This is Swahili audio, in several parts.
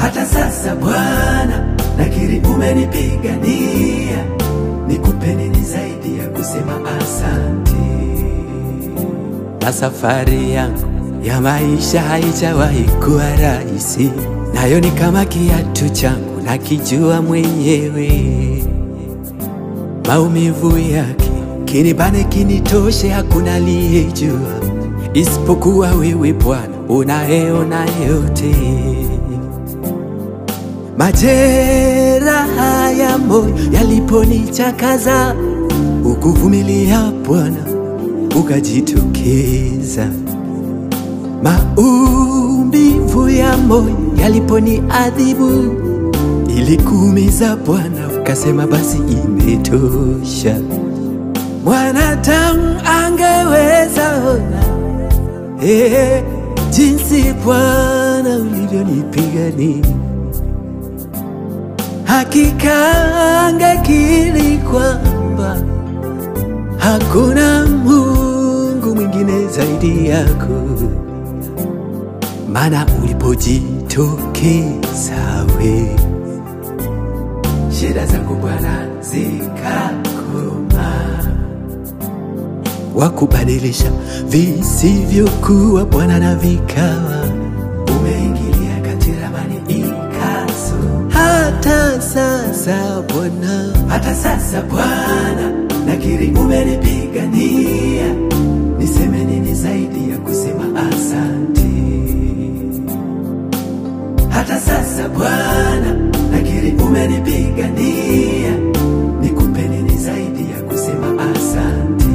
Hata sasa Bwana, nakiri umenipigania, nikupe nini zaidi ya kusema asante? na safari yangu ya maisha haijawahi kuwa rahisi, nayo ni kama kiatu changu nakijua mwenyewe. Maumivu yake kinibane kinitoshe, hakuna aliyejua isipokuwa wewe Bwana, unayeona yote. Majeraha ya moyo yaliponichakaza, ukuvumilia Bwana ukajitokeza. Maumivu ya moyo yaliponiadhibu, ilikuumiza Bwana, ukasema basi imetosha. Mwanadamu angeweza ona eh, jinsi Bwana ulivyonipigania hakika angekiri kwamba hakuna Mungu mwingine zaidi yako, maana ulipojitokeza we Shida zangu Bwana zikakoma, wakubadilisha visivyokuwa Bwana na vikawa. umeingilia kati ramani ikaso. Hata sasa Bwana, Hata sasa Bwana, nakiri umenipigania, niseme nini zaidi ya kusema asante? Hata sasa Bwana, nakiri umenipigania, nikupe nini zaidi ya kusema asante?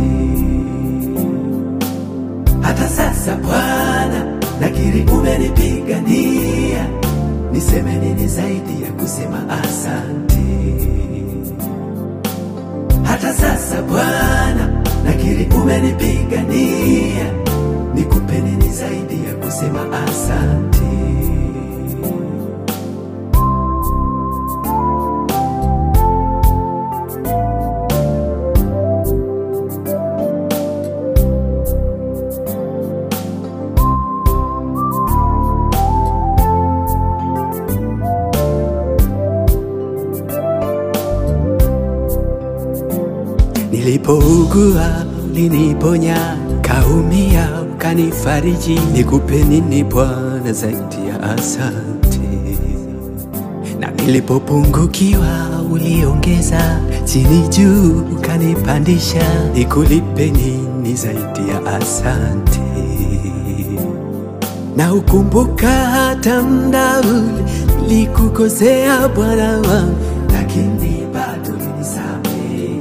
Hata sasa Bwana, nakiri umenipigania, niseme nini zaidi ya kusema asante? Hata sasa Bwana, nakiri umenipigania, nikupe nini zaidi ya kusema asante? nilipougua uliniponya, kaumia ukanifariji. Nikupe nini Bwana zaidi ya asante? Na nilipopungukiwa uliongeza, chini juu ukanipandisha. Nikulipe nini zaidi ya asante? na ukumbuka hata mda ule likukosea Bwana wangu, Lakini bado ulinisamehe,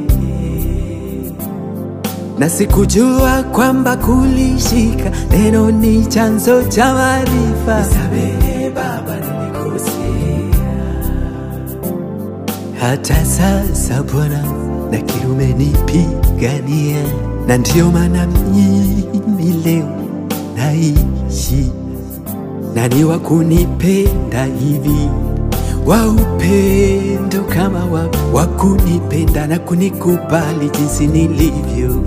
na sikujua kwamba kulishika neno ni chanzo cha maarifa. nisamehe Baba, nilikosea. Hata sasa Bwana, nakiri umenipigania, na ndiyo maana mimi leo naishi, na ni wa kunipenda hivi wa upendo kama wa, wa kunipenda na kunikubali jinsi nilivyo.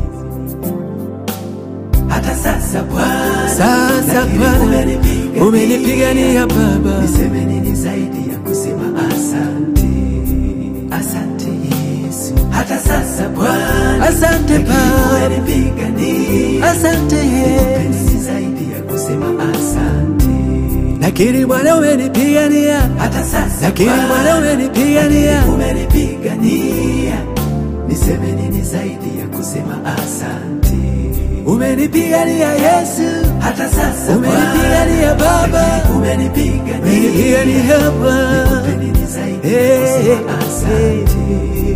Hata sasa Bwana, Sasa nakiri Bwana, umenipigania. umenipigania Baba, niseme nini zaidi ya kusema asante? Asante Yesu. Hata sasa Bwana, asante nakiri Baba, umenipigania, asante nikupe Yesu. nini zaidi ya kusema asante? Nakiri Bwana umenipigania, Hata sasa nakiri Bwana Bwana, umenipigania, umenipigania, niseme nini zaidi ya kusema asante? umenipigania Yesu, Hata sasa umenipigania Baba, Bwana, umenipigania, umenipigania Baba. nikupe nini zaidi ya Hey, kusema asante? hey.